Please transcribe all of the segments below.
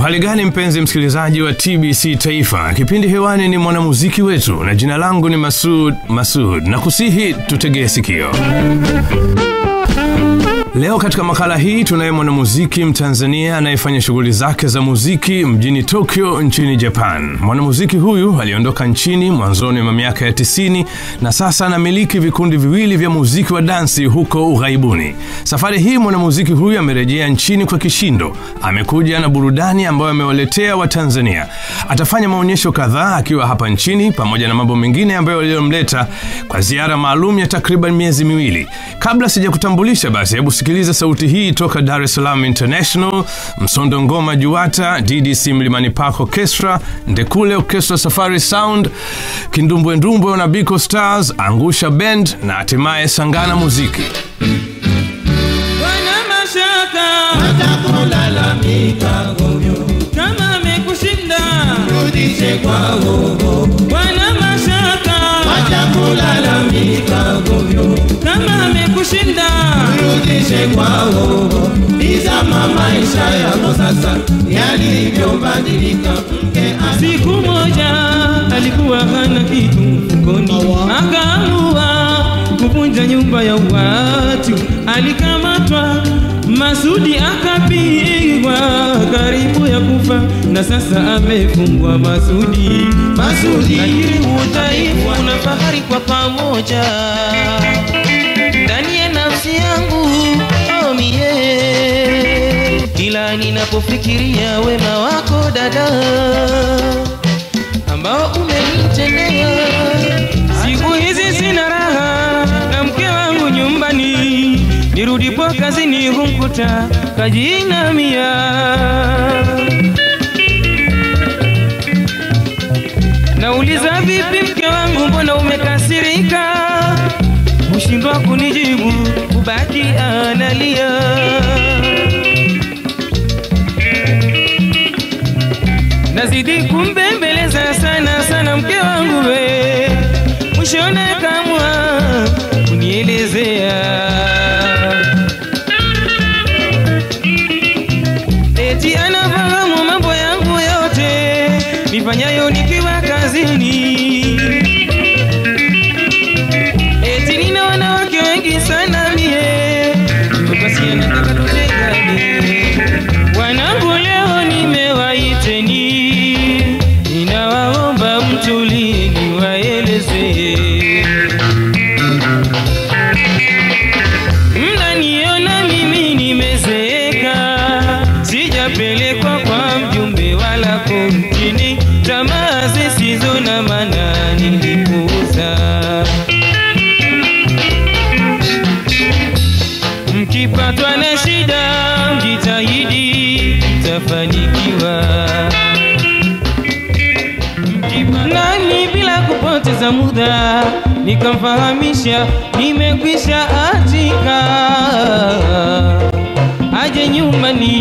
Uhali gani mpenzi msikilizaji wa TBC Taifa, kipindi hewani ni mwanamuziki wetu, na jina langu ni Masud Masud, na kusihi tutegee sikio. Leo katika makala hii tunaye mwanamuziki Mtanzania anayefanya shughuli zake za muziki mjini Tokyo nchini Japan. Mwanamuziki huyu aliondoka nchini mwanzoni mwa miaka ya 90 na sasa anamiliki vikundi viwili vya muziki wa dansi huko ughaibuni. Safari hii mwanamuziki huyu amerejea nchini kwa kishindo. Amekuja na burudani ambayo amewaletea Watanzania. Atafanya maonyesho kadhaa akiwa hapa nchini pamoja na mambo mengine ambayo yaliyomleta kwa ziara maalum ya takriban miezi miwili. Kabla sijakutambulisha basi, hebu sikiliza sauti hii toka Dar es Salaam International, Msondo Ngoma Juwata, DDC Mlimani Park Orchestra, Ndekule Orchestra, Safari Sound, Kindumbwe Ndumbwe na Biko Stars, Angusha Band na hatimaye Sangana Muziki. Wana mashaka Watakulalamika govyo, kama amekushinda, rudishe kwao. wana mashaka Watakulalamika govyo, kama amekushinda, rudishe kwao. Tizama maisha yako sasa yalivyobadilika. Mke ana siku moja alikuwa hana kitu mfukoni, akaamua kuvunja nyumba ya watu, alikamatwa Masudi akapigwa karibu ya kufa, na sasa amefungwa Masudi. Masudi. Lakini udhaifu na fahari kwa pamoja ndani ya nafsi yangu oh mie, kila ninapofikiria wema wako dada ambao umenitendea. Siku hizi sina raha na mke wangu nyumbani, nirudipo kazini humkuta kajinamia. Nauliza vipi mke wangu, mbona umekasirika? Hushindwa kunijibu, kubaki analia. Nazidi kumbembeleza sana sana mke wangu we, mwishoni kamwa kunielezea eti anafahamu mambo yangu yote nifanyayo nikiwa kazini, eti nina wanawake wengi sana mie, hivyo basi anataka tutengane. Wanangu leo nimewaiteni, ninawaomba mtulie niwaeleze mnaniona mimi nimezeeka, sijapelekwa kwa mjumbe wala kumtini, tamaa zisizo na maana nilipuuza. Mkipatwa na shida, mjitahidi, mtafanikiwa. Nani bila kupoteza muda nikamfahamisha nimekwisha atika aje nyumbani.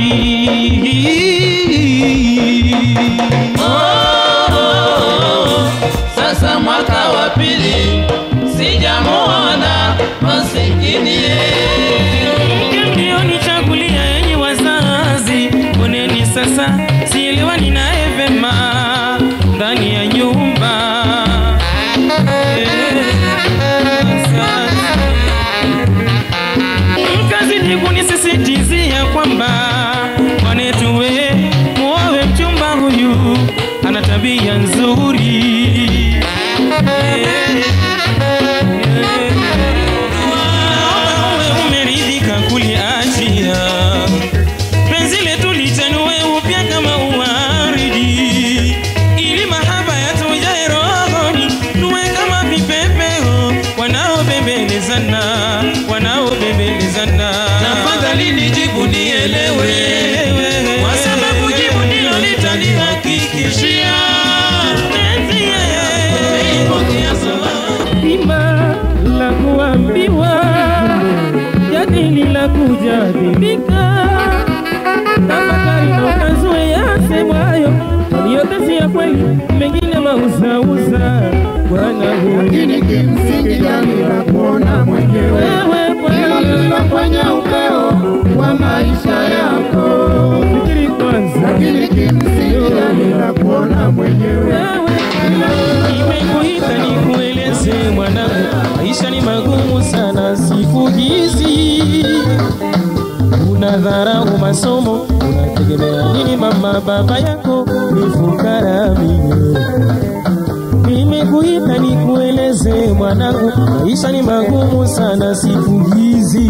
Sasa mwaka wa pili sijamuona masikini Mlionichagulia yenye wazazi, oneni sasa, sielewani naye vema ndani ya nyumba Mkazidi kunisisitizia kwamba mwanetu we muowe mchumba huyu ana tabia nzuri Naomba uwe umeridhika kuliachia penzi letu lichanue upya kama uwaridi, ili mahaba yatujae rohoni, tuwe kama vipepeo wanaobembelezana, wanaobembelezana. Tafadhali nijibu nielewe, kwa sababu jibu ndilo litanihakikishia Penzi yeye Pokea salamu. Bima la kuambiwa, jadili la kujadilika, tafakari na ukazue yasemwayo, kwani yote si ya kweli, mengine mauzauza. Bwana huyu lakini kimsingi jamii la kuona mwenyewe wewe hilo Bwana lililofanya upeo wa maisha yako. fikiri kwa kwanza lakini kimsingi yani la kuona mwenyewe Nimekuita nikueleze mwanangu, maisha ni magumu sana siku hizi. Unadharau masomo, unategemea nini? Mama baba yako ni fukara mie. Nimekuita nikueleze mwanangu, maisha ni magumu sana siku hizi.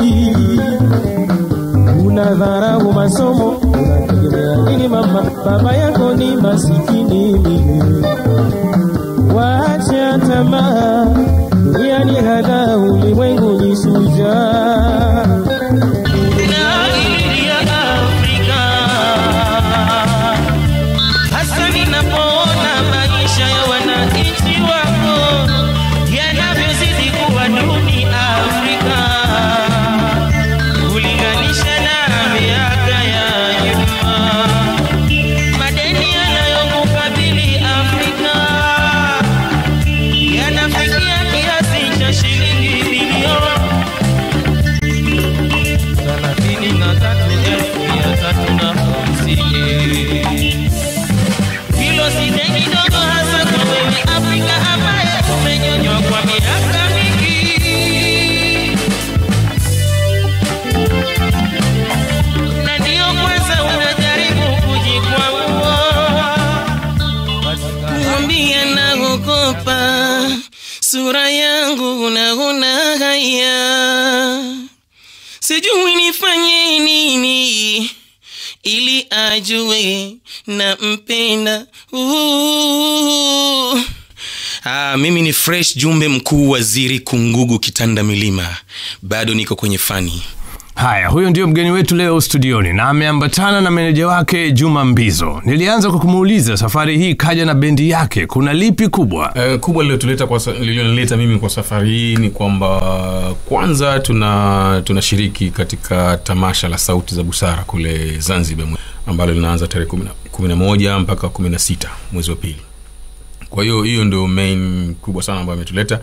Unadharau masomo, unategemea nini? Mama baba yako ni masikini mie. Wacha tamaa, dunia ni hada, ulimwengu ni shujaa. Na ili ya Afrika, hasa ninapoona maisha ya wananchi wako yanavyozidi kuwa duni Afrika, kulinganisha na miaka ya nyuma madeni yanayokukabili Afrika yanafikia kiasi cha shilingi bilioni thelathini na tatu elfu mia tatu na hamsini. Hilo si deni dogo hasa kwa wewe Afrika ambaye umenyonywa kwa miaka mingi na ndio kwanza unajaribu kujikwamua. Mwambie naogopa sura yangu unaona haya, sijui nifanye nini ili ajue na mpenda uh. Ah, mimi ni fresh jumbe mkuu waziri kungugu kitanda milima bado niko kwenye fani haya huyo ndio mgeni wetu leo studioni na ameambatana na meneja wake juma mbizo nilianza kwa kumuuliza safari hii kaja na bendi yake kuna lipi kubwa Uh, kubwa lililotuleta kwa sa- lililonileta mimi kwa safari hii ni kwamba kwanza tuna tunashiriki katika tamasha la sauti za busara kule zanzibar mwe- ambalo linaanza tarehe kumi na- kumi na moja mpaka kumi na sita mwezi wa pili kwa hiyo hiyo ndio main kubwa sana ambayo imetuleta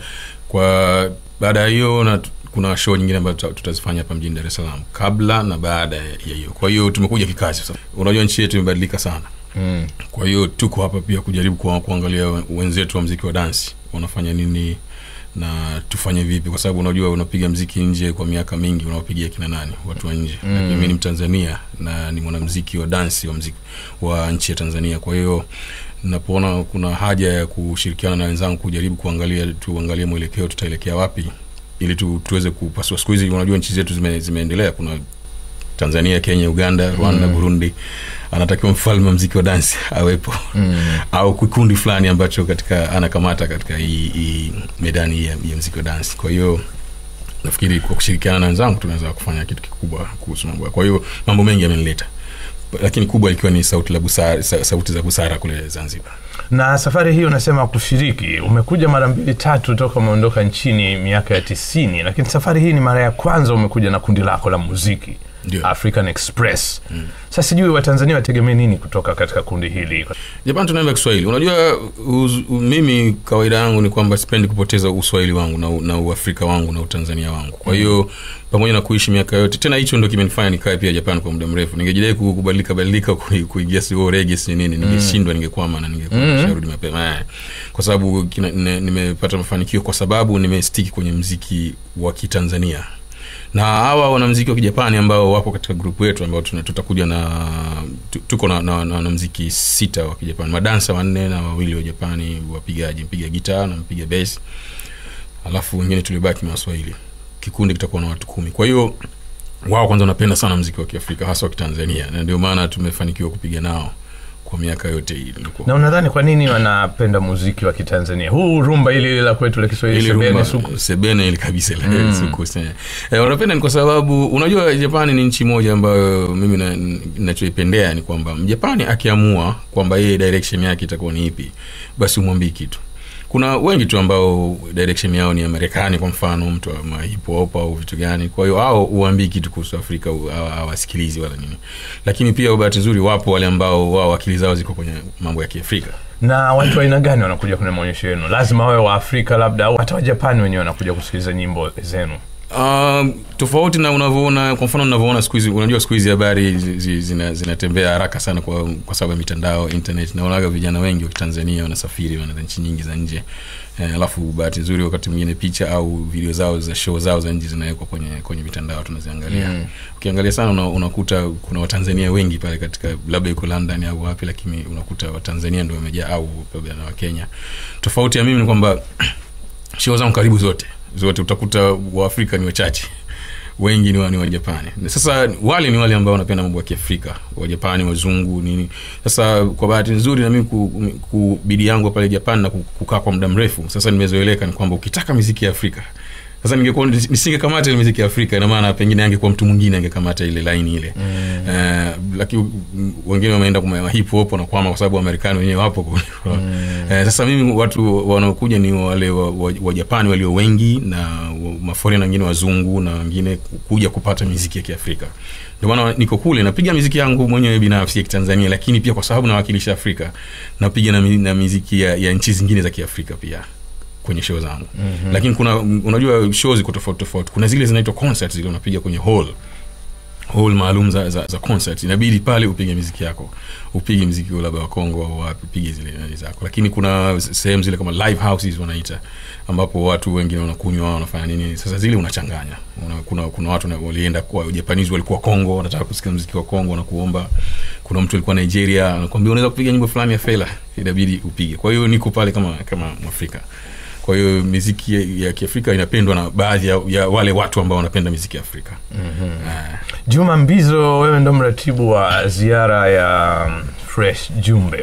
kwa baada ya hiyo na tu- kuna show nyingine ambayo tuta- tutazifanya hapa mjini dar es salaam kabla na baada ya hiyo kwa hiyo tumekuja kikazi sasa unajua nchi yetu imebadilika sana mm. kwa hiyo tuko hapa pia kujaribu kuwa, kuangalia wenzetu wa mziki wa dansi wanafanya nini na tufanye vipi kwa sababu unajua unapiga mziki nje kwa miaka mingi unawapigia kina nani watu wa nje mm. mimi ni mtanzania na ni mwanamziki wa dansi wa mziki wa nchi ya tanzania kwa hiyo napoona kuna haja ya kushirikiana na wenzangu kujaribu kuangalia tuangalie mwelekeo tutaelekea wapi ili tu, tuweze kupasua siku hizi unajua nchi zetu zime, zimeendelea kuna tanzania kenya uganda rwanda mm. burundi anatakiwa mfalme wa mziki wa dansi awepo mm. au kikundi fulani ambacho katika anakamata katika hii, hii medani hii ya, ya mziki wa dansi kwa hiyo nafikiri kwa kushirikiana na wenzangu tunaweza kufanya kitu kikubwa kuhusu mambo hayo. kwa hiyo mambo mengi yamenileta lakini kubwa ikiwa ni sauti, la busara, sa- sauti za busara kule zanzibar na safari hii unasema kushiriki umekuja mara mbili tatu toka umeondoka nchini miaka ya tisini lakini safari hii ni mara ya kwanza umekuja na kundi lako la muziki Ndio. african express mm. sasa sijui watanzania wategemee nini kutoka katika kundi hili japan tunaimba kiswahili unajua uz, u, mimi kawaida yangu ni kwamba sipendi kupoteza uswahili wangu na, u- na uafrika wangu na utanzania wangu kwa hiyo pamoja na kuishi miaka yote tena hicho ndo kimenifanya nikae pia japan kwa muda mrefu ningejidai ku- kubadilika badilika kui- kuingia sio rege si nini ningeshindwa ningekwama na ningekuwa nisharudi mapema Eh. kwa sababu kina- ne- nimepata mafanikio kwa sababu nimestiki kwenye mziki wa kitanzania na hawa wanamziki wa kijapani ambao wapo katika grupu yetu ambao tuna- tutakuja na tu- tuko na, na, na wanamziki sita wa kijapani madansa wanne na wawili wa japani wapigaji mpiga gitaa na mpiga bes alafu wengine tulibaki na waswahili kikundi kitakuwa na watu kumi kwa hiyo wao kwanza wanapenda sana mziki wa kiafrika hasa wa kitanzania na ndio maana tumefanikiwa kupiga nao kwa miaka yote hii Ilikuwa- na unadhani kwa nini wanapenda muziki wa kitanzania huu rumba ili ili la kwetu la kiswahili Ile sebene rumba, suku sebene ile kabisa ile mm. suku se- eh, wanapenda ni kwa sababu unajua japani ni nchi moja ambayo mimi na- nachoipendea ni kwamba mjapani akiamua kwamba yeye direction yake itakuwa ni ipi basi umwambii kitu kuna wengi tu ambao direction yao ni ya marekani kwa mfano mtu wa hip hop au vitu gani kwa hiyo hao uambii kitu kuhusu afrika u- hawa- hawasikilizi wala nini lakini pia bahati nzuri wapo wale ambao wao akili zao ziko kwenye mambo ya kiafrika na watu wa aina gani wanakuja kwenye maonyesho yenu lazima wawe wa afrika labda au hata wajapani wenyewe wanakuja kusikiliza nyimbo zenu Um, tofauti na unavyoona kwa mfano unavyoona siku hizi unajua siku hizi habari zi- zi- zina- zinatembea haraka sana kwa, kwa sababu ya mitandao internet naonaga vijana wengi wa kitanzania wanasafiri wanaenda nchi nyingi za nje eh, alafu bahati nzuri wakati mwingine picha au video zao za show zao za nje zinawekwa kwenye kwenye mitandao tunaziangalia mm. ukiangalia sana una, unakuta kuna watanzania wengi pale katika labda yuko london au wapi lakini unakuta watanzania ndio wamejaa au labda na wakenya tofauti ya mimi ni kwamba show zangu karibu zote zote utakuta waafrika ni wachache wengi ni wa, ni wajapani sasa wale ni wale ambao wanapenda mambo ya kiafrika wajapani wazungu nini sasa kwa bahati nzuri na mimi ku, ku bidii yangu pale japan na ku- kukaa kwa muda mrefu sasa nimezoeleka ni kwamba ukitaka miziki ya afrika sasa ningekuwa nisingekamata ile miziki ya afrika ina maana pengine angekuwa mtu mwingine angekamata ile laini ile mm. uh, lakini mm, wengine wameenda kwa hip hop wanakwama kwa sababu wamarekani wenyewe wapo kule. mm. uh, sasa mimi watu wanaokuja ni wale wa, wa, wa japani walio wengi na wa- maforena wengine wazungu na wengine kuja kupata miziki ya kiafrika ndio maana niko kule napiga miziki yangu mwenyewe binafsi ya kitanzania lakini pia kwa sababu nawakilisha afrika napiga na, mi- na miziki ya, ya nchi zingine za kiafrika pia kwenye show zangu mm-hmm. lakini kuna unajua show ziko tofauti tofauti kuna zile zinaitwa concert zile unapiga kwenye hall hall maalum za, za, za concert inabidi pale upige miziki yako upige mziki labda wa Kongo au wapi upige zile nani zako lakini kuna sehemu zile kama live houses wanaita ambapo watu wengine wanakunywa wanafanya nini sasa zile unachanganya una, kuna kuna watu na- walienda kwa Japanese walikuwa Kongo wanataka kusikia mziki wa Kongo na kuomba kuna mtu alikuwa Nigeria anakuambia unaweza kupiga nyimbo fulani ya Fela inabidi upige kwa hiyo niko pale kama kama Mwafrika kwa hiyo miziki ya, ya kiafrika inapendwa na baadhi ya, ya wale watu ambao wanapenda miziki ya afrika mm-hmm. juma mbizo wewe ndo mratibu wa ziara ya um, fresh jumbe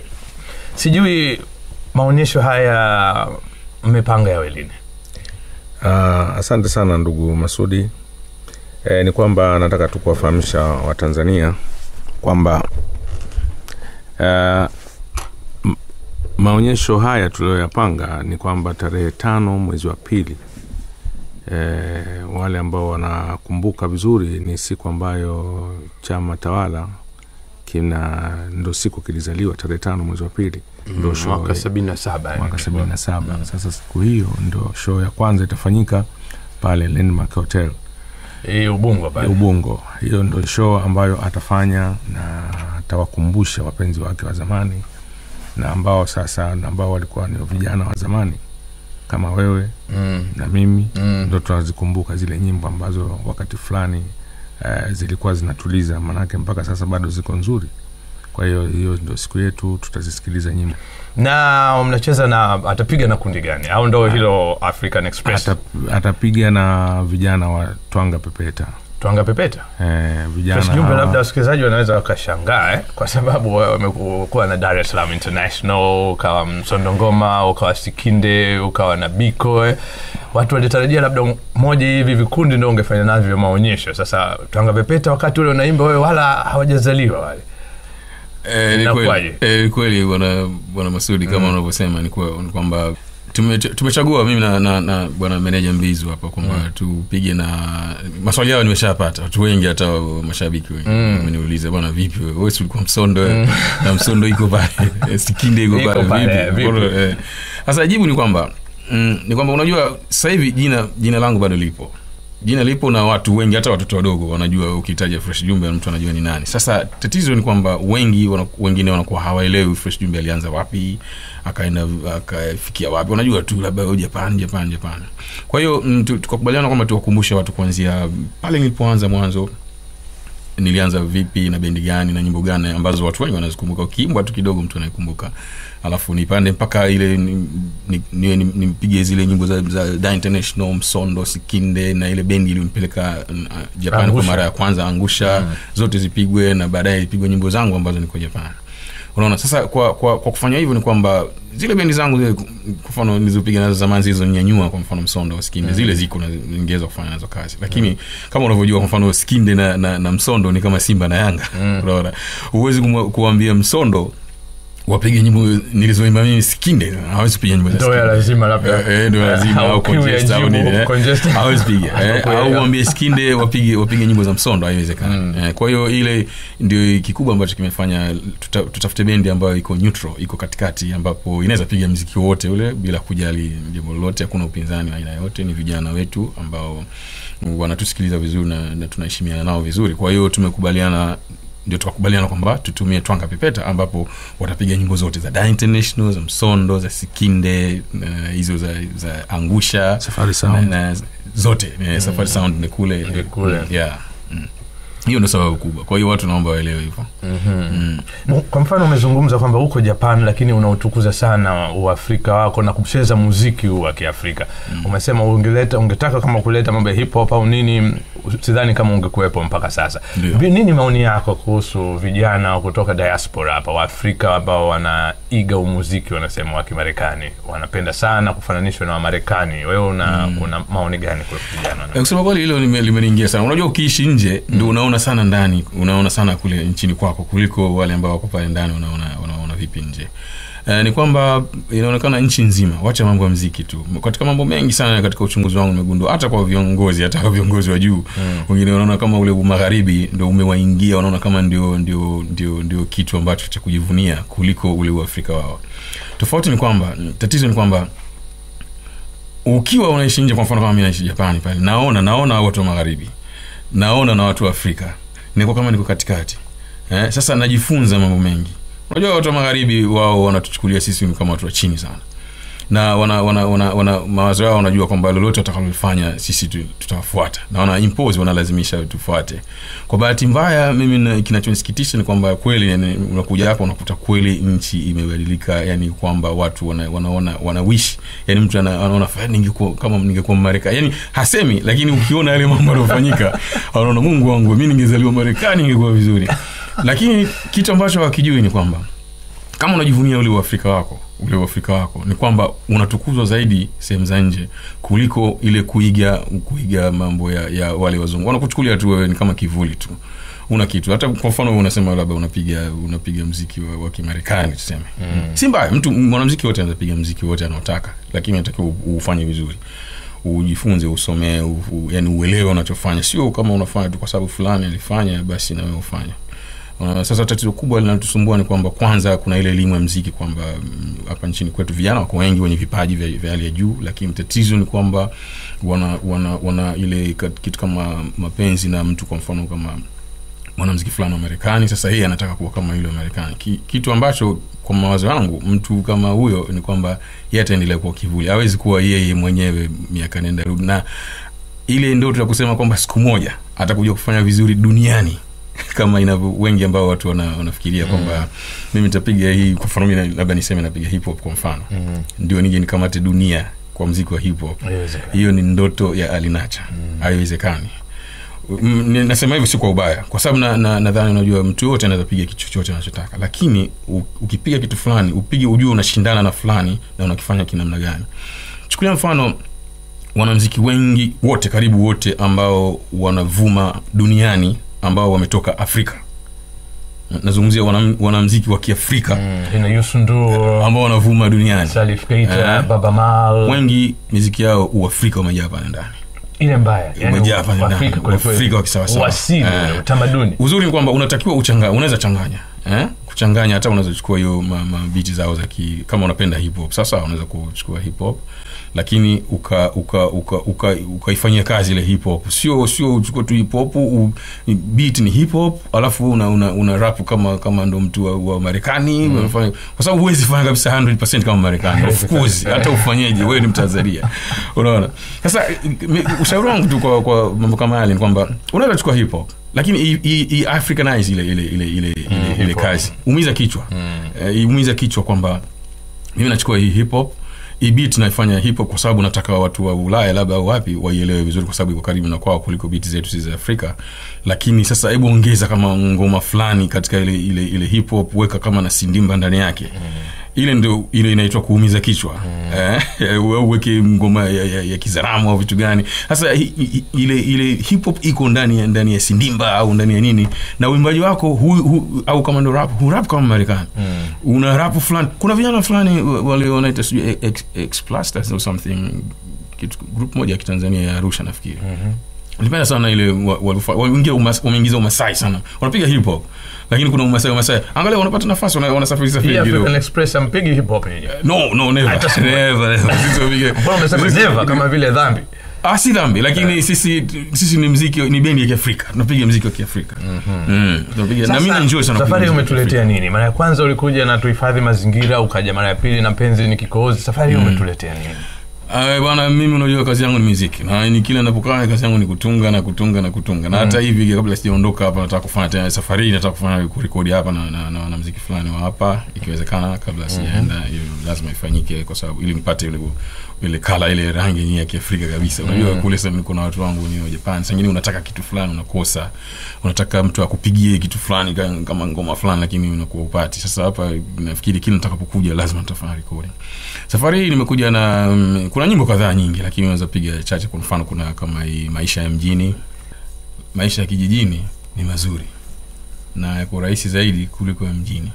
sijui maonyesho haya mmepanga yawe lini Uh, asante sana ndugu Masudi. E, ni kwamba nataka tu kuwafahamisha Watanzania kwamba uh, m- maonyesho haya tuliyoyapanga ni kwamba tarehe tano mwezi wa pili e, wale ambao wanakumbuka vizuri ni siku ambayo chama tawala kina ndo siku kilizaliwa tarehe tano mwezi wa pili ndo show mwaka sabini na saba mwaka sabini na saba sasa siku hiyo ndo show ya kwanza itafanyika pale landmark hotel hii ubungo pale ubungo hiyo ndo show ambayo atafanya na atawakumbusha wapenzi wake wa zamani na ambao sasa na ambao walikuwa ni vijana wa zamani kama wewe mm. na mimi Mm. ndo tunazikumbuka zile nyimbo ambazo wakati fulani uh, zilikuwa zinatuliza manake mpaka sasa bado ziko nzuri kwa hiyo hiyo ndo siku yetu tutazisikiliza nyimbo na mnacheza na atapiga na kundi gani au ndo hilo african express Ata, atapiga na vijana wa twanga pepeta twanga pepeta eh, vijana Fresh jumbe hawa- labda wasikilizaji wanaweza wakashangaa eh? kwa sababu wamekuwa na dar es salaam international ukawa msondo ngoma ukawa sikinde ukawa na biko eh? watu walitarajia labda moja hivi vikundi ndo ungefanya navyo maonyesho sasa twanga pepeta wakati ule unaimba wewe wala hawajazaliwa wale Eh, ni Inakuwaje? kweli eh, ni kweli bwana bwana Masudi kama unavyosema ni kwa- ni kwamba tume- tumechagua mimi na, na, na bwana meneja Mbizu hapa kwamba tupige na maswali yao nimeshapata watu wengi hata wa- mashabiki wengi wameniuliza bwana vipi wewe wewe si ulikuwa msondo wewe? na msondo iko pale eh, sikinde iko Iko pale pale, vipi vipi? Mbona, eh. sasa jibu ni kwamba mm, ni kwamba unajua sasa hivi jina jina langu bado lipo jina lipo na watu wengi hata watoto wadogo wanajua ukitaja fresh jumbe mtu anajua ni nani sasa tatizo ni kwamba wengi wana, wengine wanakuwa hawaelewi fresh jumbe alianza wapi akaenda akafikia wapi wanajua tu labda oh, japan japan japan kwa hiyo mm, tu- tukakubaliana kwamba tuwakumbushe watu kuanzia pale nilipoanza mwanzo nilianza vipi na bendi gani na nyimbo gani ambazo watu wengi wanazikumbuka ukiimbwa tu kidogo mtu anaikumbuka alafu nipande mpaka ile ni- ni- niwe ni- nimpige zile nyimbo za, za Da international msondo sikinde na ile bendi ilionipeleka uh, japan kwa Angusha. mara ya kwanza angusha mm. zote zipigwe na baadaye ipigwe nyimbo zangu ambazo niko japan unaona sasa kwa, kwa, kwa kufanya hivyo ni kwamba zile bendi zangu zile kwa mfano nilizopiga nazo zamani zilizonyanyua kwa mfano msondo skinde zile ziko na ningeweza kufanya nazo kazi lakini kama unavyojua kwa mfano skinde na, na, na msondo ni kama simba na yanga unaona huwezi kumwa- kuambia msondo wapige nyimbo nilizoimba mimi sikinde hawezi kupiga nyimbo za Ndio ya Skinde. lazima labda. Eh, eh, ndio lazima Au au kiu ya congest au jibu, nini, eh. congest. hawezi piga eh, Kweli, au ya. waambie skinde wapige wapige nyimbo za msondo haiwezekani eh, kwa hiyo ile ndio kikubwa ambacho kimefanya tuta, tutafute bendi ambayo iko neutral iko katikati ambapo inaweza piga mziki wote ule bila kujali jambo lolote hakuna upinzani wa aina yote ni vijana wetu ambao wanatusikiliza vizuri na, na tunaheshimiana nao vizuri kwa hiyo tumekubaliana ndio tukakubaliana kwamba tutumie twanga pepeta ambapo watapiga nyimbo zote za Da international za msondo za sikinde eh, hizo za, za angusha Safari Sound. na, na, zote eh, safari sound ni kule Ni kule. yeah. mm. hiyo ndio sababu kubwa kwa hiyo watu naomba waelewe hivyo kwa mfano umezungumza kwamba uko japan lakini unautukuza sana uafrika wako na kucheza muziki huu wa kiafrika umesema ungeleta ungetaka kama kuleta mambo ya hip hop au nini sidhani kama ungekuwepo mpaka sasa Ndio. Vi- nini maoni yako kuhusu vijana kutoka diaspora hapa waafrika ambao wanaiga umuziki wanasema wa kimarekani wanapenda sana kufananishwa na wamarekani wewe una, una maoni gani kuhusu vijana Eh, kusema kweli hilo lime- limeniingia sana unajua ukiishi nje ndo unaona sana ndani unaona sana kule nchini kwako kuliko wale ambao wako pale ndani unaona, unaona vipi nje Uh, ni kwamba inaonekana nchi nzima wacha mambo ya mziki tu katika mambo mengi sana katika uchunguzi wangu nimegundua hata kwa viongozi hata kwa viongozi wa juu wengine wanaona kama ule magharibi ndo umewaingia wanaona kama ndio ndio ndio ndio kitu ambacho cha kujivunia kuliko ule uafrika wao tofauti ni kwamba tatizo ni kwamba ukiwa unaishi nje kwa mfano kama mi naishi japani pale naona naona watu wa magharibi naona na watu wa afrika niko kama niko katikati eh, sasa najifunza mambo mengi unajua watu wa magharibi wao wanatuchukulia sisi ni kama watu wa chini sana na wana, wana, wana, wana mawazo yao wanajua kwamba lolote watakalofanya sisi tu- tutawafuata na wana impose wanalazimisha tufuate kwa bahati mbaya mimi na- kinachonisikitisha ni kwamba kweli yani, unakuja hapa unakuta kweli nchi imebadilika yani kwamba watu wana, wanaona wanawish yani mtu ana- anaona "Fa, ningekuwa kama ningekuwa marekani yani hasemi lakini ukiona yale mambo yanayofanyika anaona mungu wangu mi ningezaliwa marekani ingekuwa vizuri lakini kitu ambacho hakijui ni kwamba kama unajivunia ule uafrika wako ule uafrika wako ni kwamba unatukuzwa zaidi sehemu za nje kuliko ile kuiga kuiga mambo ya, ya wale wazungu wanakuchukulia tu wewe ni kama kivuli tu una kitu hata kwa mfano wewe unasema labda unapiga unapiga mziki wa, wa kimarekani tuseme mm. si mbaya mtu mwanamziki wote anaweza piga mziki wote anaotaka lakini natakiwa u- ufanye vizuri ujifunze usomee u, u, yani uelewe unachofanya sio kama unafanya tu kwa sababu fulani alifanya basi na wewe ufanye Uh, sasa tatizo kubwa linalotusumbua ni kwamba kwanza kuna ile elimu ya mziki kwamba mm, hapa nchini kwetu vijana wako wengi wenye vipaji vya, vya hali ya juu lakini tatizo ni kwamba wana, wana, wana ile kat- kitu kama mapenzi na mtu kwa mfano kama mwanamziki fulani wa marekani sasa yeye anataka kuwa kama yule wa marekani Ki, kitu ambacho kwa mawazo yangu mtu kama huyo ni kwamba yeye ataendelea kuwa kivuli hawezi kuwa yeye mwenyewe miaka nenda rudi na ile ndoto ya kusema kwamba siku moja atakuja kufanya vizuri duniani kama inavyo wengi ambao watu wana, wanafikiria kwamba mimi nitapiga hii kwa mfano mimi labda niseme napiga hip hop kwa mfano ndio nije nikamate dunia kwa mziki wa hip hop Haiwezekani. hiyo ni ndoto ya alinacha haiwezekani Mm, ni- nasema hivyo si kwa ubaya kwa sababu nadhani na, nadhani unajua mtu yoyote anaweza piga kitu chochote anachotaka lakini u, ukipiga kitu fulani upige ujue unashindana na fulani na unakifanya kinamna gani chukulia mfano wanamziki wengi wote karibu wote ambao wanavuma duniani ambao wametoka afrika nazungumzia wanam, wanamziki wa kiafrika ina Youssou N'Dour, ambao wanavuma duniani Salif Keita, Eh. Baba Mal, wengi miziki yao uafrika umejaa pale ndani ile mbaya yani umejaa pale ndani Afrika kweli kweli. uafrika wa kisawasawa Uasili, Eh. utamaduni uzuri ni kwamba unatakiwa uchanga unaweza changanya eh? kuchanganya hata unaweza chukua hiyo ma- mabiti zao za ki, kama unapenda hip hop sasa unaweza kuchukua hip hop lakini uka uka uka uka ukaifanyia kazi ile hip hop sio sio uchukue tu hip hop u, beat ni hip hop alafu una, una, una rap kama kama ndo mtu wa, wa Marekani unafanya kwa sababu huwezi fanya kabisa 100% kama Marekani of course hata ufanyeje wewe ni Mtanzania unaona sasa mi- ushauri wangu tu kwa, kwa mambo kama yale ni kwamba unaweza kuchukua hip hop lakini i, i, i africanize ile ile ile ile, ile, ile hip hop. kazi umiza kichwa eh, umiza kichwa kwamba mimi nachukua hii hip hop hii beat naifanya hip hop kwa sababu nataka watu wa Ulaya labda au wapi waielewe vizuri kwa sababu iko karibu na kwao kuliko beat zetu sisi za Afrika lakini sasa hebu ongeza kama ngoma fulani katika ile ile ile hip hop weka kama na sindimba ndani yake ile ndo ile inaitwa kuumiza kichwa Eh, au uweke ngoma ya, ya, ya kizaramu au vitu gani sasa hi- hi- ile ile hip hop iko ndani ya ndani ya sindimba au ndani ya nini na uimbaji wako hu, hu, au kama ndo rap hu rap kama marekani una rap fulani kuna vijana fulani wa- wale wanaita sijui ex, ex Plasters or something kitu group moja ya kitanzania ya arusha nafikiri nilipenda sana ile wa- walifa- wameingia umas- wameingiza umasai sana wanapiga hip hop lakini kuna umasai umasai angalia wanapata nafasi wana- wanasafiri Hii safiri kidogo African Express ampigi hip hop nyinyi. no no never Hata siku moja. never never Sisi wapige- Mbona umesema sisi- never kama vile dhambi? ah si dhambi lakini sisi sisi ni mziki ni bendi ya kiafrika tunapiga mziki wa kiafrika mm. tunapiga na mimi Sasa, naenjoy sana safari hii kupiga mziki wa umetuletea nini mara ya kwanza ulikuja na tuhifadhi mazingira ukaja mara ya pili na penzi ni kikohozi safari hii umetuletea nini Ah, bwana mimi unajua kazi yangu ni muziki na ni kila napokaa kazi yangu ni kutunga na kutunga na kutunga na hata hivi kabla sijaondoka hapa nataka kufanya tena safari hii nataka kufanya kurekodi hapa na, na, na, na muziki fulani wa hapa ikiwezekana kabla sijaenda hiyo lazima ifanyike kwa sababu ili nipate ile ile kala ile rangi yenyewe ya Kiafrika kabisa unajua kule sasa niko na watu wangu ni wa Japan sasa unataka kitu fulani unakosa unataka mtu akupigie kitu fulani ka- kama ngoma fulani lakini unakuwa upati sasa hapa nafikiri kila nitakapokuja lazima nitafanya recording safari hii nimekuja na mm, kuna nyimbo kadhaa nyingi lakini unaweza piga chache kwa mfano kuna kama hii maisha ya mjini maisha ya kijijini ni mazuri na yako rahisi zaidi kuliko ya mjini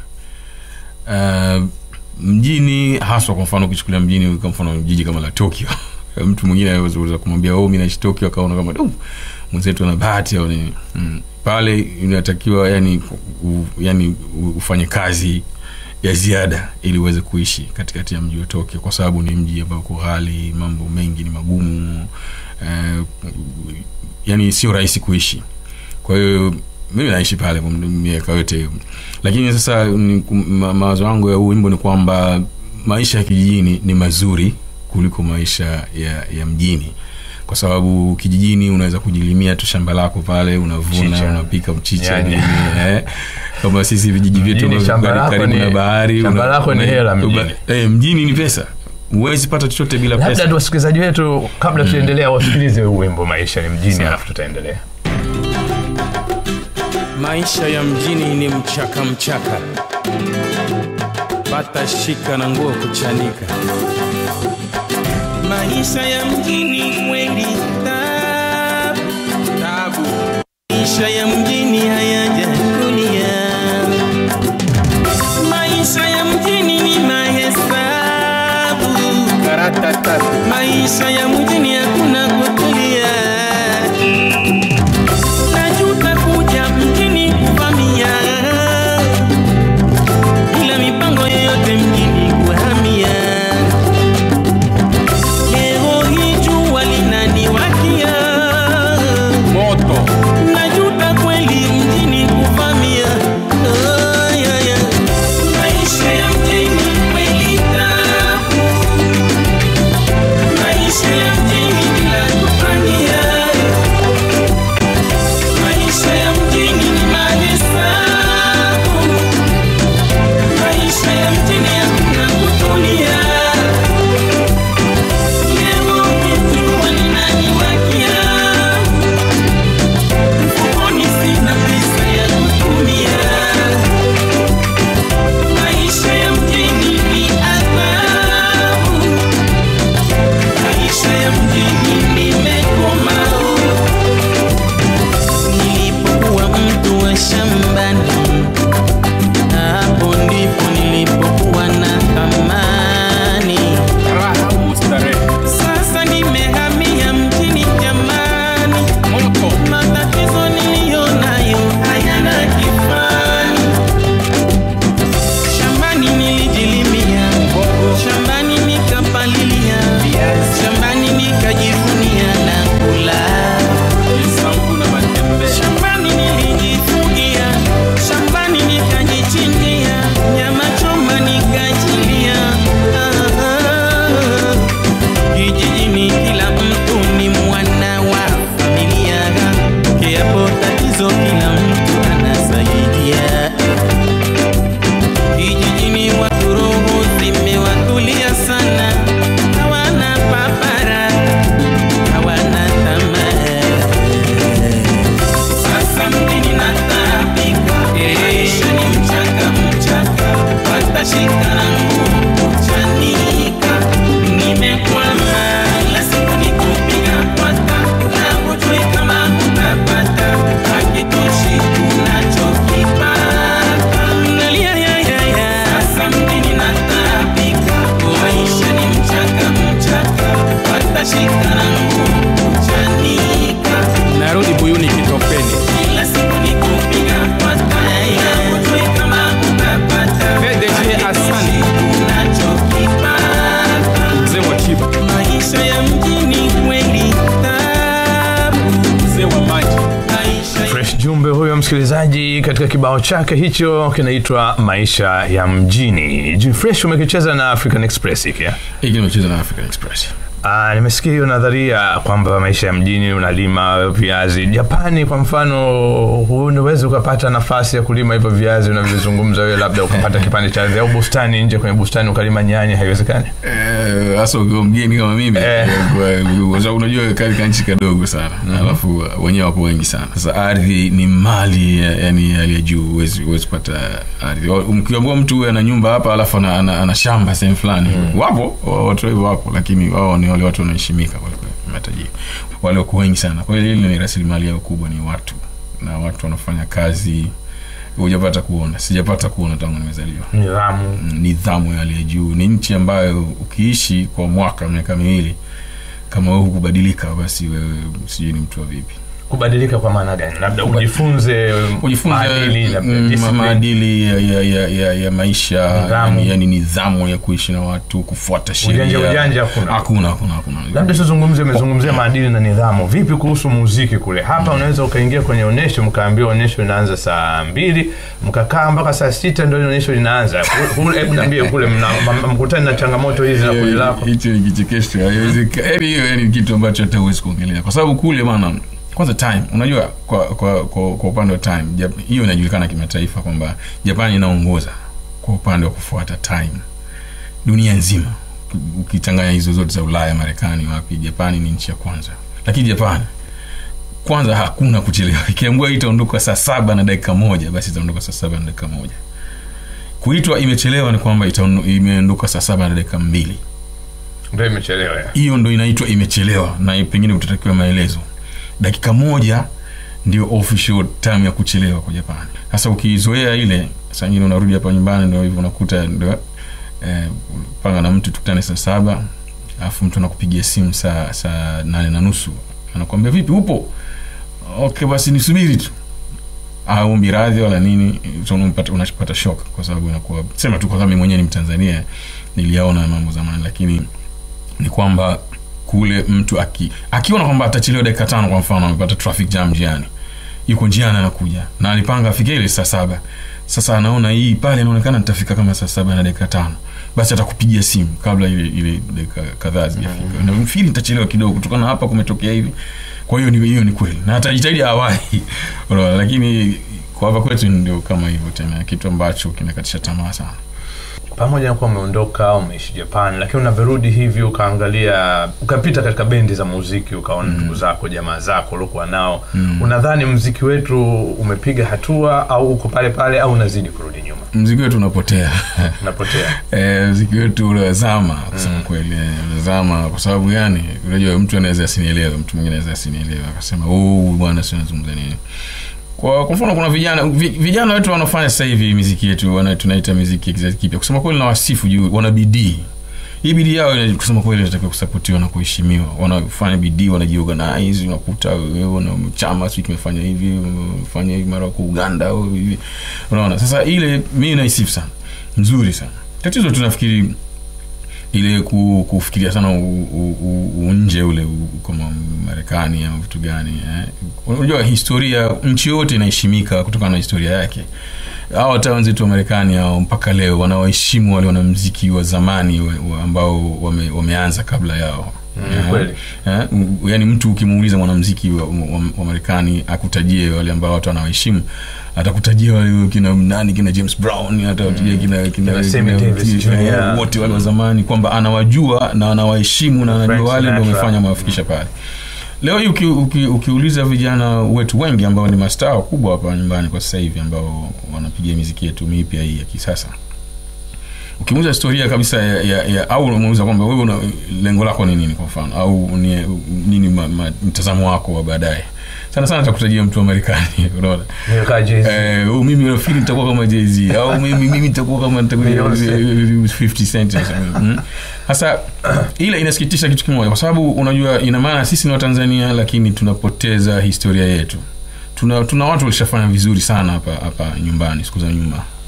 uh, mjini haswa kwa mfano ukichukulia mjini kwa mfano jiji kama la tokyo mtu mwingine anaweza kumwambia oh, mi naishi tokyo akaona kama "Oh, mwenzetu ana bahati au nini mm. pale inatakiwa yani, u, yani u- ufanye kazi ya ziada ili uweze kuishi katikati ya mji wa Tokyo kwa sababu ni mji ambao uko ghali, mambo mengi ni magumu eh, yani sio rahisi kuishi. Kwa hiyo mimi naishi pale kwa muda- miaka yote hiyo, lakini sasa ni- ma, mawazo yangu ya huu wimbo ni kwamba maisha ya kijijini ni mazuri kuliko maisha ya, ya mjini kwa sababu kijijini unaweza kujilimia tu shamba lako pale unavuna Mchicha. unapika mchicha Yani. nini, eh. kama sisi vijiji vyetu Mjini shamba karibu- lako karibu ni- na bahari shamba lako ni hela mjini. eh, mjini ni pesa huwezi pata chochote bila labda pesa tu wasikilizaji wetu kabla tuendelea wasikilize huu wimbo maisha ni mjini alafu tutaendelea Maisha ya mjini ni mchaka mchaka, pata shika na nguo kuchanika. Maisha ya mjini kweli tabu, Tabu maisha ya mjini hayajakulia. Maisha ya mjini ni mahesabu, karata tatu, maisha ya mjini hakuna kutulia. Najuta kuja mjini kuvamia, bila mipango yoyote mjini kuhamia. Leo hii jua linaniwakia, moto najuta kweli mjini kuvamia. Oh, yeah, yeah. Maisha ya mjini kweli tabu, maisha ya mjini bila msikilizaji katika kibao chake hicho kinaitwa maisha ya mjini jfresh umekicheza na african express hiki eh? hiki nimecheza na african express Ah, nimesikia hiyo nadharia kwamba maisha ya mjini unalima viazi japani kwa mfano unaweza ukapata nafasi ya kulima hivyo viazi unavyozungumza wewe labda ukapata kipande cha ardhi au bustani nje kwenye bustani ukalima nyanya haiwezekani Eh, hasa ukiwa mgeni kama mimi Eh. kwa- kwa sababu unajua kale kanchi kadogo sana alafu wenyewe wapo wengi sana sasa ardhi ni mali ya- yani hali ya juu huwezi huwezi kupata ardhi Wa- mkiambua mtu huwe ana nyumba hapa alafu ana, ana, ana shamba sehemu fulani wapo wa- watu hivyo wapo lakini wao ni wale watu wanaheshimika kwa kweli, matajiri wale wako wengi sana kwa hiyo hili ni rasilimali yao kubwa ni watu na watu wanafanya kazi hujapata kuona sijapata kuona tangu nimezaliwa nidhamu nidhamu ya hali ya juu ni nchi ambayo ukiishi kwa mwaka miaka miwili kama wewe hukubadilika basi wewe sijui ni mtu wa vipi kubadilika kwa maana gani labda ujifunze ujifunze maadili, labda mm, discipline. maadili ya, ya, ya, ya, ya maisha Nidhamu. yani, yani nidhamu ya kuishi na watu kufuata sheria Ujanja ujanja hakuna. hakuna hakuna hakuna labda tuzungumze umezungumzia maadili na nidhamu vipi kuhusu muziki kule hapa unaweza ukaingia kwenye onyesho mkaambiwa onyesho linaanza saa mbili mkakaa mpaka saa sita ndio onyesho linaanza Ku- kule- hebu niambie kule mna- m- mkutani na changamoto hizi na kundi lako hicho ni kichekesho haiwezeka- yaani hiyo yani ni kitu ambacho hata huwezi kuongelea kwa sababu kule maana kwanza time unajua kwa kwa kwa, kwa upande wa time Jap- hiyo inajulikana kimataifa kwamba japani inaongoza kwa upande wa kufuata time dunia nzima ukichanganya hizo zote za ulaya marekani wapi japani ni nchi ya kwanza lakini japani kwanza hakuna kuchelewa ikiambua itaondoka saa saba na dakika moja basi itaondoka saa saba na dakika moja kuitwa imechelewa ni kwamba itaondo- imeondoka saa saba na dakika mbili ndio imechelewa ya. hiyo ndo inaitwa imechelewa na pengine utatakiwa maelezo dakika moja ndio official time ya kuchelewa kwa japani sasa ukizoea ile saa ingine unarudi hapa nyumbani ndo hivyo unakuta ndo eh, panga na mtu tukutane saa saba alafu mtu anakupigia simu saa saa nane na nusu anakuambia vipi upo okay basi nisubiri tu aombi radhi wala nini so unampata- unapata shock kwa sababu inakuwa sema tu kwa sababu mimi mwenyewe ni mtanzania niliyaona mambo zamani lakini ni kwamba kule mtu aki akiona kwamba atachelewa dakika tano kwa mfano amepata traffic jam njiani yuko njiani anakuja na alipanga afike ile saa saba sasa anaona hii pale inaonekana nitafika kama saa saba na dakika tano basi atakupigia simu kabla ile ile dakika kadhaa zijafika mm. fili nitachelewa kidogo kutokana na hapa kumetokea hivi kwa hiyo ni hiyo ni kweli na atajitahidi awahi unaona lakini kwa hapa kwetu ndio kama hivyo tena kitu ambacho kinakatisha tamaa sana pamoja na kuwa umeondoka umeishi japan lakini unavyorudi hivi ukaangalia ukapita katika bendi za muziki ukaona ndugu zako jamaa zako uliokuwa nao unadhani mziki wetu umepiga hatua au uko pale pale au unazidi kurudi nyuma mziki wetu unapotea unapotea Eh, mziki wetu unazama kusema kweli eh, unazama kwa sababu gani unajua mtu anaweza asinielewe mtu mwingine anaweza asinielewe akasema oh bwana si unazungumza nini kwa kwa mfano kuna vijana vi, vijana wetu wanafanya sasa hivi miziki yetu wana, tunaita miziki ya kizazi kipya kusema kweli na wasifu juu wana bidii hii bidii yao ina- kusema kweli inatakiwa kusapotiwa na kuheshimiwa wanafanya bidii wanajiorganize unakuta wewe una chama sijui kimefanya hivi fanya hivi mara kwa uganda au hivi unaona sasa ile mi naisifu sana nzuri sana tatizo tunafikiri ile ku, kufikiria sana u- u- u- u- nje ule u- kama marekani ama vitu gani eh. unajua historia nchi yote inaheshimika kutokana na historia yake hao hata wenzetu wa marekani hao mpaka leo wanawaheshimu wale wanamziki wa zamani wa, wa ambao wame, wameanza kabla yao Mm, kweli. Eh, m- yaani mtu ukimuuliza mwanamziki wa, wa, wa marekani akutajie wale ambao watu wanawaheshimu atakutajia wale kina nani kina james brown atakutajia kina, kina, Kina Sammy kina- Davis kina- Jr. wote wale wa zamani kwamba anawajua na anawaheshimu na anajua Frank wale ndio Sinatra. wamefanya mawafikisha pale leo hii uki, uki, ukiuliza vijana wetu wengi ambao ni mastaa wakubwa hapa nyumbani kwa sasa hivi ambao wanapiga miziki yetu mipya hii ya kisasa ukimuuza historia kabisa ya, ya, ya au unamuuliza kwamba wewe una lengo lako ni nini kwa mfano au ni, nini ma, ma, mtazamo wako wa baadaye sana sana atakutajia mtu wa marekani unaona Nimekaa Jay-Z. Eh, oh, mimi nafikiri nitakuwa kama Jay-Z au mimi mimi nitakuwa kama nitakuwa Beyonce. 50 cent or something. Mm. Sasa ila inasikitisha kitu kimoja kwa sababu unajua ina maana sisi ni Watanzania lakini tunapoteza historia yetu. Tuna tuna watu walishafanya vizuri sana hapa hapa nyumbani siku za nyuma.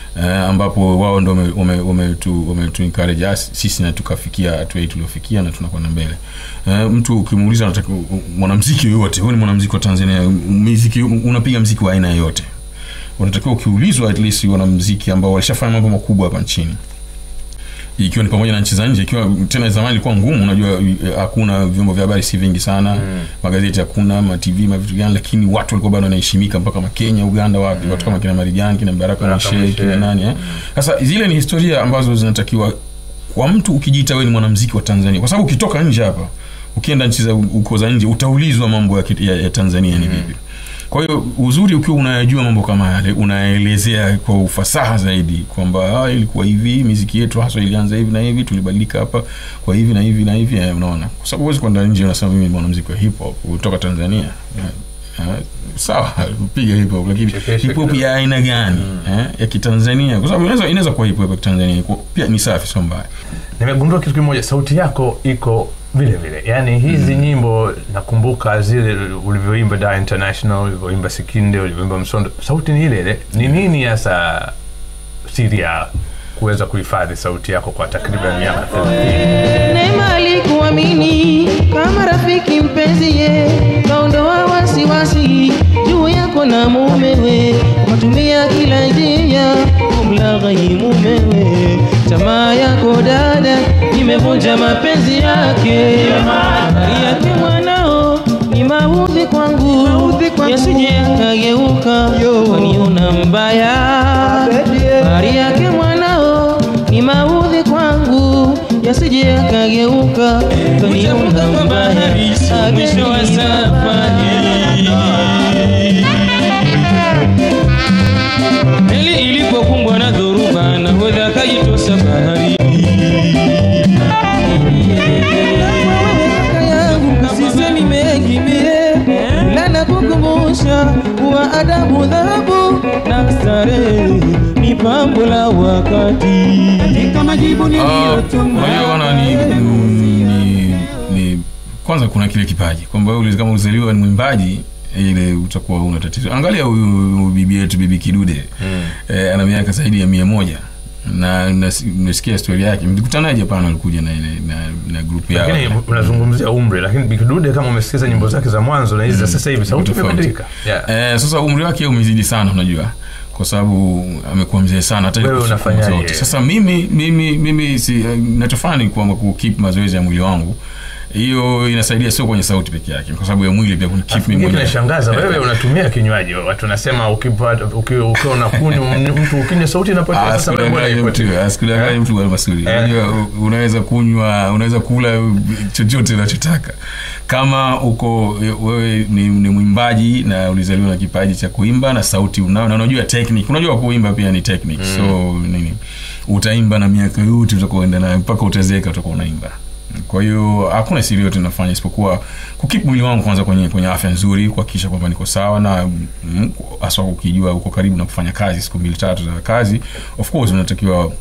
uh, ambapo wao ndo wametu wame, wame tu- wametu encourage us, sisi na tukafikia hatua hii tuliofikia na tunakwenda mbele uh, mtu ukimuuliza anataka mwanamziki yoyote huyu ni mwanamziki wa tanzania muziki unapiga mziki wa aina yoyote unatakiwa ukiulizwa at least wanamziki ambao walishafanya mambo makubwa hapa nchini ikiwa ni pamoja na nchi za nje ikiwa tena zamani ilikuwa ngumu unajua eh, hakuna vyombo vya habari si vingi sana mm. magazeti hakuna ma tv ma vitu gani lakini watu walikuwa bado wanaheshimika mpaka makenya uganda wapi mm. watu kama kina marijani kina baraka Baraka mshe Mshe. kina nani eh? sasa zile ni historia ambazo zinatakiwa kwa mtu ukijiita wewe ni mwanamziki wa tanzania kwa sababu ukitoka nje hapa ukienda nchi za uko za nje utaulizwa mambo ya, ki- ya, ya tanzania ni vipi kwa hiyo uzuri ukiwa unayajua mambo kama yale unaelezea kwa ufasaha zaidi kwamba ah, ilikuwa hivi miziki yetu haswa ilianza hivi na hivi tulibadilika hapa kwa hivi na hivi na hivi eh, unaona kwa sababu huwezi kwenda nje unasema mimi ni mwanamziki wa hip hop kutoka tanzania Eh, eh, sawa piga hip hop lakini Chekeshe hip hop ya aina gani eh, ya kitanzania kwa sababu inaweza inaweza kuwa hip hop ya kitanzania kwa- pia ni safi sio mbaya nimegundua kitu kimoja sauti yako iko vile vile yaani hizi mm. nyimbo nakumbuka zile ulivyoimba da international ulivyoimba sikinde ulivyoimba msondo sauti ni ile ile ni nini hasa siri ya kuweza kuhifadhi sauti yako kwa takriban miaka 30 Neema alikuamini kama rafiki mpenzi ye, kaondoa wasiwasi juu yako na mumewe, ukatumia kila njia kumlaghai mumewe. Tamaa yako dada imevunja mapenzi yake, Habari yake mwanao ni maudhi kwangu, yasije yakageuka waniona mbaya. Habari yake mwanao ni maudhi kwangu, yasije yakageuka kaniona mbaya. Mwisho wa safari meli ilipokumbwa na dhoruba, nahodha akajitosa bahari. Kaka yangu sisemi mengi mie, ila nakukumbusha kuwa adabu, dhahabu na starehe ni pambo la wakati. Katika majibu Ah, niliyotuma unajua bwana ni, ni, ni kwanza kuna kile kipaji kwamba wewe kama ulizaliwa ni mwimbaji ile utakuwa una tatizo angalia huyu bibi yetu bibi kidude mm. eh, ana miaka zaidi ya mia moja na nas- nimesikia stori yake mlikutanaje Japan alikuja na ile na, na grupu yao lakini unazungumzia umri lakini bikidude kama umesikiza nyimbo zake za mwanzo na hizi za sasa hivi sauti Tofauti. imebadilika yeah. Eh, sasa umri wake umezidi sana unajua kwa sababu amekuwa mzee sana hata Wewe kufa unafanyaje? zote. sasa mimi mimi mimi si eh, nachofanya ni kwamba kukeep mazoezi ya mwili wangu hiyo inasaidia sio kwenye sauti peke yake kwa sababu ya mwili pia kunikeep mimi Kingine mwenyewe kinashangaza wewe unatumia kinywaji watu nasema ukipata- uki- ukiwa unakunywa mtu ukinywa sauti inapotea Ah, sasa wewe sikudanganye mbona mtu, ipotea? ah, sikudanganye mtu bwana Masudi. Eh. Unajua u- unaweza kunywa unaweza kula chochote unachotaka kama uko wewe ni, ni mwimbaji na ulizaliwa na kipaji cha kuimba na sauti unao na unajua technique unajua kuimba pia ni technique so nini utaimba na miaka yote utakoenda nayo mpaka utazeeka utakuwa unaimba kwa hiyo hakuna siri yote nafanya isipokuwa kukip mwili wangu kwanza kwenye kwenye afya nzuri kuhakikisha kwamba niko sawa na mm, haswa ukijua uko karibu na kufanya kazi siku mbili tatu za kazi of course unatakiwa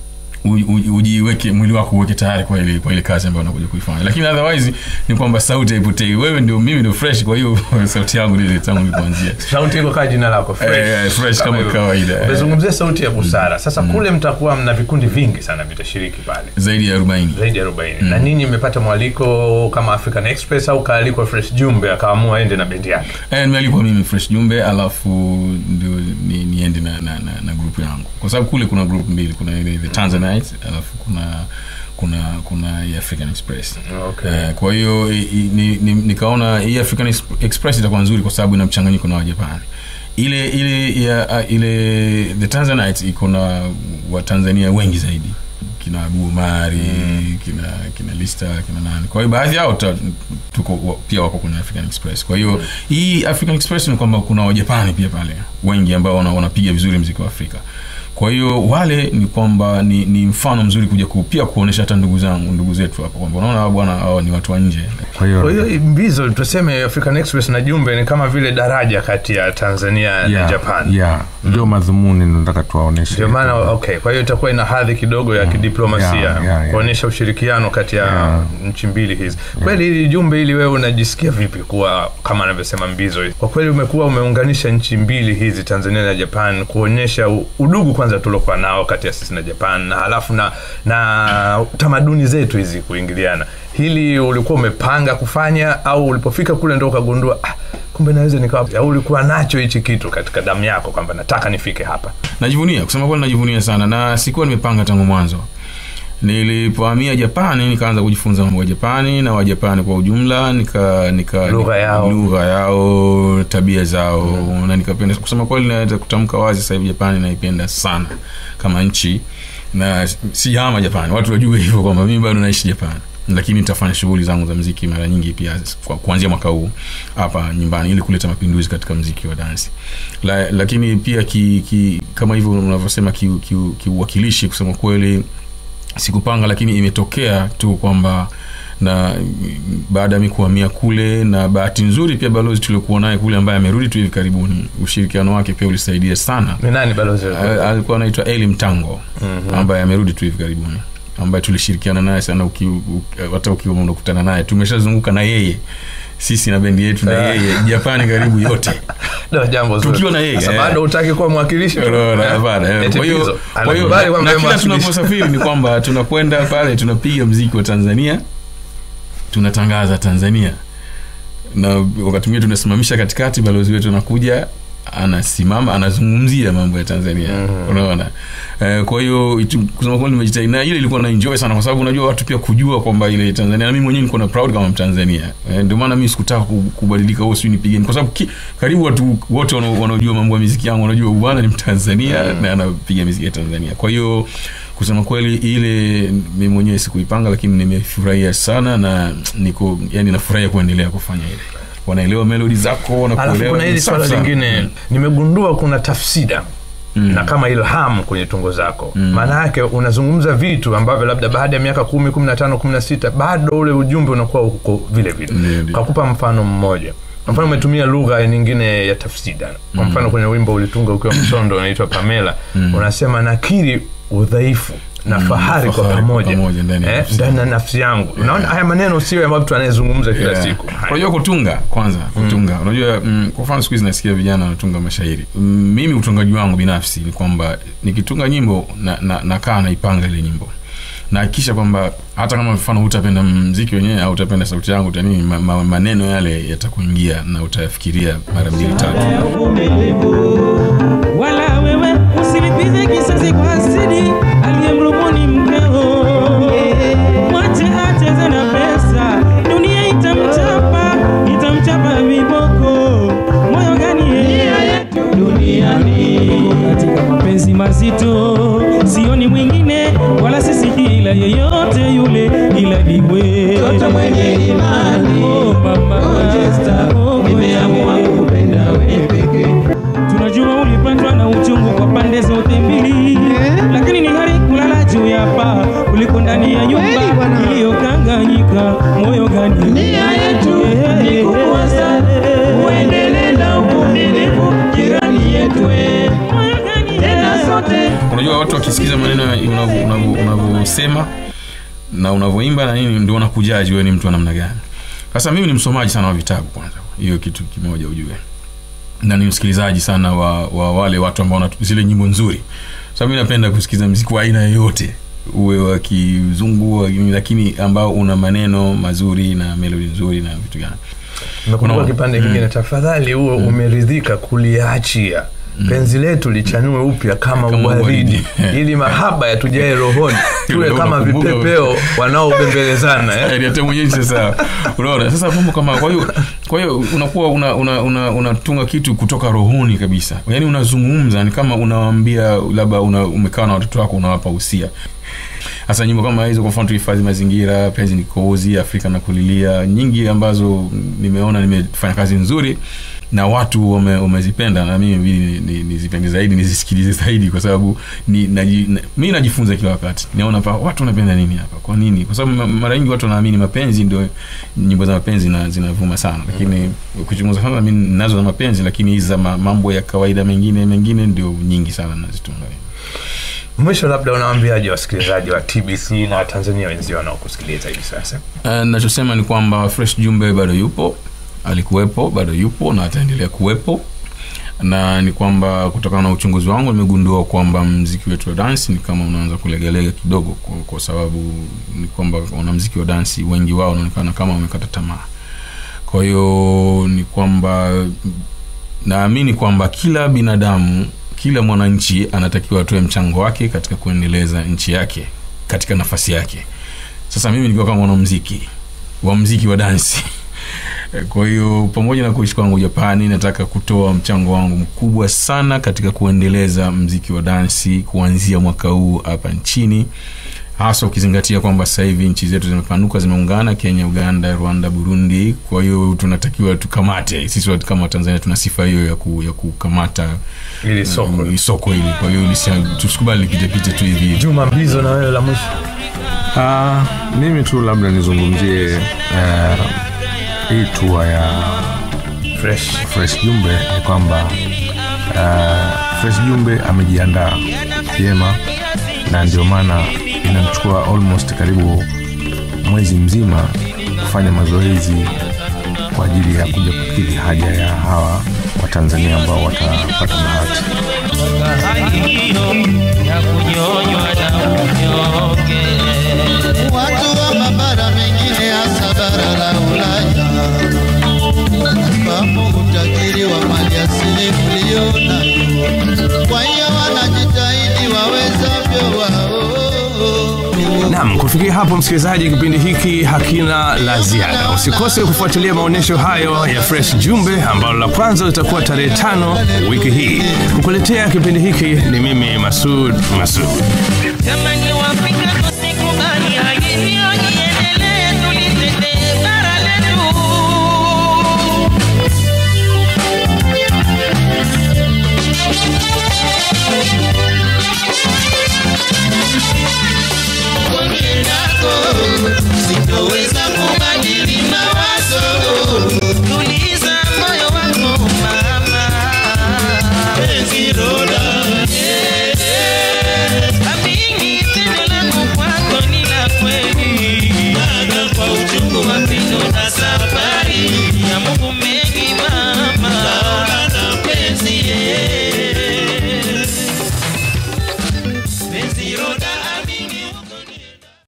u- u- ujiweke mwili wako uweke tayari kwa ile kwa ile kazi ambayo unakuja kuifanya lakini otherwise ni kwamba sauti haipotei wewe ndio mimi ndio fresh kwa hiyo sauti yangu ile tangu nilipoanzia sauti iko kaa jina lako fresh, Eh, fresh kama hivyo. kawaida, eh. umezungumzia sauti ya busara sasa kule mtakuwa mna vikundi vingi sana vitashiriki pale zaidi ya 40 zaidi ya 40 na ninyi mmepata mwaliko kama African Express au kaalikwa Fresh Jumbe akaamua ende na bendi yake Eh, nimealikwa mimi fresh jumbe alafu ndio ni, niende na, na, na, na grupu yangu kwa sababu kule kuna grupu mbili kuna ile the tanzanites alafu kuna kuna kuna hii african express Okay. eh, kwa hiyo i- i- ni- ni- nikaona hii african Ex- express itakuwa nzuri kwa sababu ina mchanganyiko na wajapani ile ile ya, a- ile the tanzanites iko na watanzania wengi zaidi kina Gumari mm. kina kina Lista kina nani. Kwa hiyo baadhi yao ta, tuko wa- pia wako kwenye African Express. Kwa hiyo hii African Express ni kwamba kuna Wajapani pia pale wengi ambao wana- wanapiga vizuri mziki wa Afrika. Kwa hiyo wale ni kwamba ni, ni mfano mzuri kuja ku, pia kuonesha hata ndugu zangu ndugu zetu hapa kwamba unaona hawa bwana hawa ni watu wa nje. kwa hiyo kwa hiyo mbizo tuseme African Express na Jumbe ni kama vile daraja kati ya Tanzania na yeah, Japan yeah, ndio madhumuni nataka tuwaoneshe ndio maana okay kwa hiyo itakuwa ina hadhi kidogo ya kidiplomasia yeah, yeah, yeah. kuonyesha ushirikiano kati ya Yeah. nchi mbili hizi kweli hili jumbe hili wewe unajisikia vipi kuwa kama anavyosema mbizo kwa kweli umekuwa umeunganisha nchi mbili hizi tanzania na japan kuonyesha u- udugu kwanza kwanza tuliokuwa nao kati ya sisi na japan na halafu na na tamaduni zetu hizi kuingiliana hili ulikuwa umepanga kufanya au ulipofika kule ndo ukagundua ah, kumbe naweza nikawa au ulikuwa nacho hichi kitu katika damu yako kwamba nataka nifike hapa najivunia kusema kweli najivunia sana na sikuwa nimepanga tangu mwanzo nilipohamia japani nikaanza kujifunza mambo ya japani na wajapani kwa ujumla nika nika Lugha yao. lugha yao tabia zao mm. na nikapenda kusema kweli naweza kutamka wazi sasa hivi japani naipenda sana kama nchi na sijahama japani watu wajue hivyo kwamba mimi bado naishi japani lakini nitafanya shughuli zangu za mziki mara nyingi pia kwa, kuanzia mwaka huu hapa nyumbani ili kuleta mapinduzi katika mziki wa dansi La, lakini pia ki, ki, kama hivyo unavyosema kiuwakilishi ki, ki kiuwakilishi, kusema kweli sikupanga lakini imetokea tu kwamba na baada ya mi kuhamia kule na bahati nzuri pia balozi tuliokuwa naye kule ambaye amerudi tu hivi karibuni ushirikiano wake pia ulisaidia sana ni nani balozi Al- alikuwa anaitwa eli mtango mm-hmm. ambaye amerudi tu hivi karibuni ambaye tulishirikiana naye sana uki, uki, hata ukiwa unakutana naye tumeshazunguka na yeye sisi na bendi yetu na yeye japani karibu yote Ndio jambo zuri. Tukiwa na yeye, Sasa eh. bado hutaki kuwa mwakilishi Unaona, hapana, eh. Eti Kwa hiyo- Pizzo, kwa hiyo anakubali kwamba na yeye kila mwakilishi. tunaposafiri ni kwamba tunakwenda pale tunapiga mziki wa tanzania tunatangaza tanzania na wakati mwingine tunasimamisha katikati balozi wetu anakuja anasimama anazungumzia mambo ya tanzania mm-hmm. unaona eh, kwa hiyo itu- kusema kweli nimejitahidi na ile ilikuwa na enjoy sana kwa sababu unajua watu pia kujua kwamba ile tanzania na mimi mwenyewe niko na proud kama mtanzania eh, ndio maana mimi sikutaka ku- kubadilika au sijui nipigeni kwa sababu ki, karibu watu wote wanao- wanaojua mambo ya muziki yangu wanajua huyu bwana ni mtanzania mm. na anapiga muziki ya tanzania kwa hiyo kusema kweli ile mi mwenyewe sikuipanga lakini nimefurahia sana na niko yani nafurahia kuendelea kufanya ile wanaelewa melodi zako alafu wanakuelewa kuna hili ni swala safi sana. lingine nimegundua kuna tafsida Mm. na kama ilham kwenye tungo zako maana yake unazungumza vitu ambavyo labda baada ya miaka kumi kumi na tano kumi na sita bado ule ujumbe unakuwa uko vile vile Ndio, ndio. kakupa mfano mmoja kwa mfano umetumia lugha nyingine ya tafsida kwa mfano kwenye wimbo ulitunga ukiwa msondo unaitwa pamela unasema nakiri udhaifu na fahari kwa fahari kwa pamoja pamoja ndani ya Eh, nafsi ndani ya nafsi yangu unaona haya maneno sio ambayo mtu anayezungumza kila Yeah. siku Haya. unajua kutunga kwanza kutunga unajua mm, kwa mfano siku hizi nasikia vijana wanatunga mashairi mm, mimi utungaji wangu binafsi ni kwamba nikitunga nyimbo na, na, nakaa naipanga ile nyimbo nahakikisha kwamba hata kama mfano hutapenda mziki wenyewe au utapenda sauti yangu utanini ma, ma, maneno yale yatakuingia na utayafikiria mara mbili tatu wala wewe usilipize kisasi kwa asidi aliyemrubuni mkeo mwache acheze na pesa dunia itamchapa itamchapa viboko moyo gani yeye duniani katika mapenzi mazito sioni mwingine wala sisikii ila yeyote yule ila diwe toto mwenye imani oh, mama oh, nimeamua kupenda wewe pekee tunajua ulipandwa na uchungu kwa pande zote mbili lakini ni heri kulala juu ya paa kuliko ndani ya nyumba iliyokanganyika moyo gani nia yetu ni kukuasa uendelee na uvumilivu jirani yetu moyo gani tena sote unajua watu wakisikiza maneno ya- unavyo- unavyo- unavyosema na unavyoimba na nini ndio wanakujaji wewe ni mtu wa namna gani sasa mimi ni msomaji sana wa vitabu kwanza hiyo kitu kimoja ujue na ni msikilizaji sana wa, wa wale watu ambao wana zile nyimbo nzuri sababu mi napenda kusikiza mziki wa aina yoyote uwe wa kizungu wa nini, lakini ambao una maneno mazuri na melodi nzuri na vitu gani Nakumbuka Unaona? kipande kingine tafadhali huo umeridhika kuliachia penzi letu lichanue upya kama, Kama uwaridi uwaridi. ili mahaba yatujae rohoni tuwe Ndio kama unakumbuka. vipepeo wanaobembelezana eh? Yaani hata mwenyewe sasa unaona sasa mambo kama kwa hiyo kwa hiyo unakuwa una una, una, unatunga kitu kutoka rohoni kabisa yaani unazungumza ni kama unawaambia labda una, umekaa na watoto wako unawapa usia hasa nyimbo kama hizo kwa mfano tuhifadhi mazingira penzi ni kozi afrika na kulilia nyingi ambazo nimeona nimefanya kazi nzuri na watu wame- wamezipenda na mimi ibidi ni- ni- nizipende zaidi nizisikilize zaidi kwa sababu ni, naji, na, mi najifunza kila wakati naona pa watu wanapenda nini hapa kwa nini kwa sababu ma- mara nyingi watu wanaamini mapenzi ndio nyimbo za mapenzi na zinavuma sana lakini ukichunguza sana mi nazo za mapenzi lakini hizi za ma- mambo ya kawaida mengine mengine ndio nyingi sana nazitunga mwisho labda unawaambiaje wasikilizaji wa tbc na watanzania wenzio wanaokusikiliza hivi sasa Uh, nachosema ni kwamba fresh jumbe bado yupo alikuwepo bado yupo na ataendelea kuwepo na ni kwamba kutokana na uchunguzi wangu nimegundua kwamba mziki wetu wa dansi ni kama unaanza kulegalega kidogo kwa, kwa sababu ni kwamba wanamziki wa dansi wengi wao wanaonekana kama wamekata tamaa kwa hiyo ni kwamba naamini kwamba kila binadamu kila mwananchi anatakiwa atoe mchango wake katika kuendeleza nchi yake katika nafasi yake sasa mimi nikiwa kama mwanamziki wa mziki wa dansi kwa hiyo pamoja na kuishi kwangu japani nataka kutoa mchango wangu mkubwa sana katika kuendeleza mziki wa dansi kuanzia mwaka huu hapa nchini hasa ukizingatia kwamba sasa hivi nchi zetu zimepanuka zimeungana kenya uganda rwanda burundi kwa hiyo tunatakiwa tukamate sisi watu kama tanzania tuna sifa hiyo ya, ku, ya kukamata ili soko uh, soko hili kwa hiyo lisi- tusikubali lipitepite tu hivi hivi juma mbizo na wewe la mwisho Ah, mimi tu labda nizungumzie eh, hii tua ya fresh fresh jumbe ni kwamba uh, fresh jumbe amejiandaa vyema na ndio maana inamchukua almost karibu mwezi mzima kufanya mazoezi kwa ajili ya kuja kukidhi haja ya hawa watanzania ambao watapata bahati hiyo ya kunyonywa na unyonge watu wa mabara mengine hasa bara la Ulaya fahamu utajiri wa mali asili mlio nayo, kwa hiyo wanajitahidi wawezavyo wao Naam, kufikia hapo msikilizaji, kipindi hiki hakina la ziada. Usikose kufuatilia maonyesho hayo ya Fresh Jumbe ambalo la kwanza litakuwa tarehe tano wiki hii. Kukuletea kipindi hiki ni mimi Masud Masud. Jamani Waafrika tusikubali hali hiyo iendelee, tulitetee bara letu. Sitoweza kubadili